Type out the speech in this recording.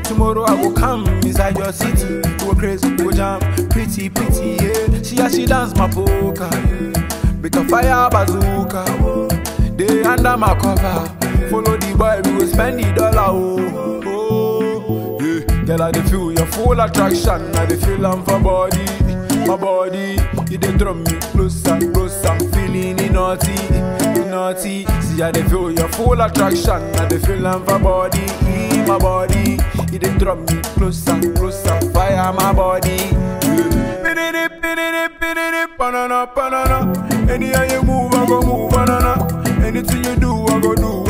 Tomorrow I will come inside your city. Go crazy, go jam, pretty, pretty, yeah. She as she dance my polka, with a fire bazooka. They under my cover, follow the boy, we will spend the dollar, oh. oh yeah. Girl, I dey feel your full attraction, I dey feel am for body, my body. You dey draw me closer, closer, I'm feeling it naughty, it naughty. See, I dey feel your full attraction, I dey feel am for body, my body. You dey draw me closer, closer, fire my body. Yeah. Pididi, pididi, pididi, banana, banana. Anyhow you move, I go move, banana. Anything you do, I go do,